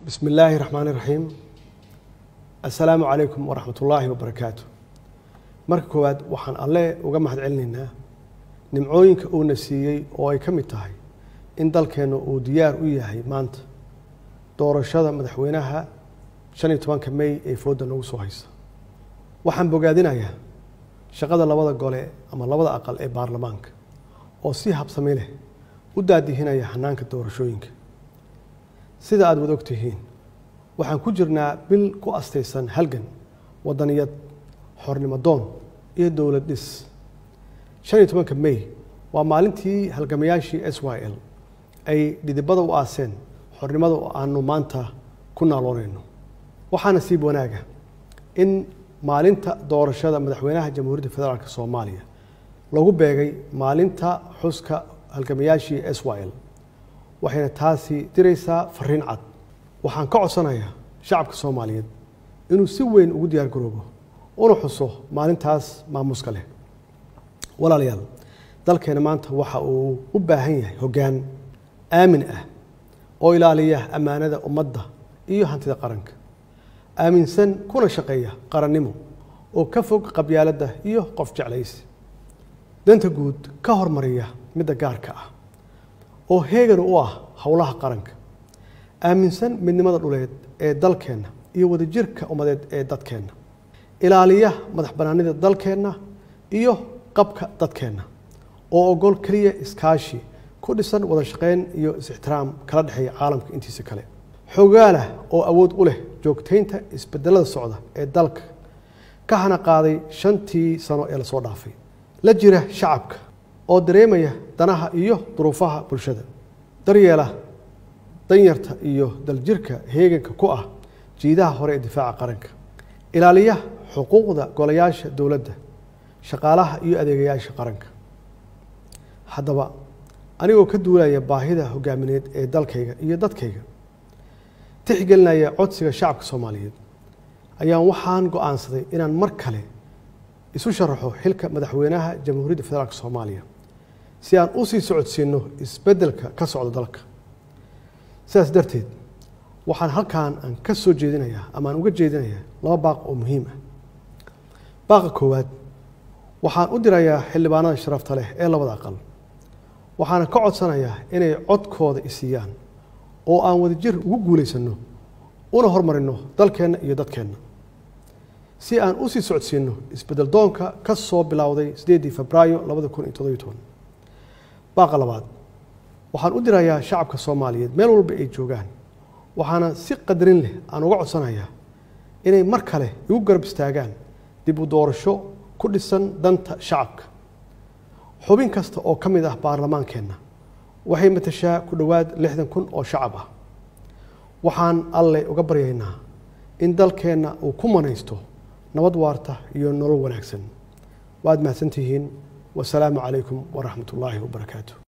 bismi illaahi raxmaani raxiim assalaamu calaykum waraxmat ullaahi wabarakaatu marka koowaad waxaan alle uga mahad celinaynaa nimcooyinka uuna siiyey oo ay ka mid tahay in dalkeennu uu diyaar u yahay maanta doorashada madaxweynaha shan iyo tobanka mey ee foodda nagu soo haysa waxaan bogaadinayaa shaqada labada gole ama labada aqal ee baarlamaanka oo si habsami leh u daadihinaya hanaanka doorashooyinka sida aada wada og tihiin waxaan ku jirnaa bil ku astaysan halgan wadaniyad xornimo doon iyo dowlad dhis shan iyo tobanka mey waa maalintii halgamayaashii s y l ay dhidibada u aaseen xornimada oo aanu maanta ku naaloonayno waxaa nasiib wanaaga in maalinta doorashada madaxweynaha jamhuuriyadda federaalk soomaaliya lagu beegay maalinta xuska halgamayaashii s y l waxayna taasi diraysaa fariin cad waxaan ka codsanayaa shacabka soomaaliyeed inuu si weyn ugu diyaar garoobo una xuso maalintaas maamuuska leh walaalayaal dalkeena maanta waxa uu u baahan yahay hoggaan aamin ah oo ilaaliya ammaanada ummadda iyo hantida qaranka aaminsan kuna shaqeeya qarannimo oo ka fog qabyaaladda iyo qof jeclaysi danta guud ka hormariya midda gaarka ah oo heegan u ah howlaha qaranka aaminsan midnimada dhuleed ee dalkeenna iyo wadajirka ummadeed ee dadkeenna ilaaliya madax bannaanida dalkeenna iyo qabka dadkeenna oo ogol keliya iskaashi ku dhisan wada shaqayn iyo is-ixtiraam kala dhexeeya caalamka intiisa kale xogaalah oo awood u leh joogtaynta isbedelada socda ee dalka ka hana qaaday shantii sano ee lasoo dhaafay la jira shacabka oo dareemaya danaha iyo duruufaha bulshada daryeela danyarta iyo daljirka heeganka ku ah jiidaha hore ee difaaca qaranka ilaaliya xuquuqda golayaasha dowladda shaqaalaha iyo adeegayaasha qaranka haddaba anigoo ka duulaya baahida hogaamineed ee dalkayga iyo dadkayga tixgelinaya codsiga shacabka soomaaliyeed ayaan waxaan go-aansaday inaan mar kale isu sharaxo xilka madaxweynaha jamhuuriyadda federaalk soomaaliya si aan u sii socodsiino isbeddelka ka socda dalka sidaas darteed waxaan halkan aan ka soo jeedinayaa ama aan uga jeedinayaa laba baaq oo muhiim ah baaqa koowaad waxaan u dirayaa xildhibaanada sharafta leh ee labada aqal waxaana ka codsanayaa inay codkooda isiiyaan oo aan wadajir ugu guulaysanno una hormarino dalkeenna iyo dadkeenna si aan u sii socodsiino isbeddel doonka ka soo bilowday sideedii febraayo labada kun iyo toddobiyo toban baaqa labaad waxaan u dirayaa shacabka soomaaliyeed meel walba ay joogaan waxaana si qadarin leh aan uga codsanayaa inay mar kale igu garab istaagaan dib u doorasho ku dhisan danta shacabka xubin kasta oo ka mid ah baarlamaankeenna waxay matashaa ku dhowaad lixdan kun oo shacab ah waxaan alle uga baryaynaa in dalkeenna uu ku manaysto nabad waarta iyo nolol wanaagsan waad mahadsantihiin wasalaamu calaykum waraxmat ullaahi wabarakaatu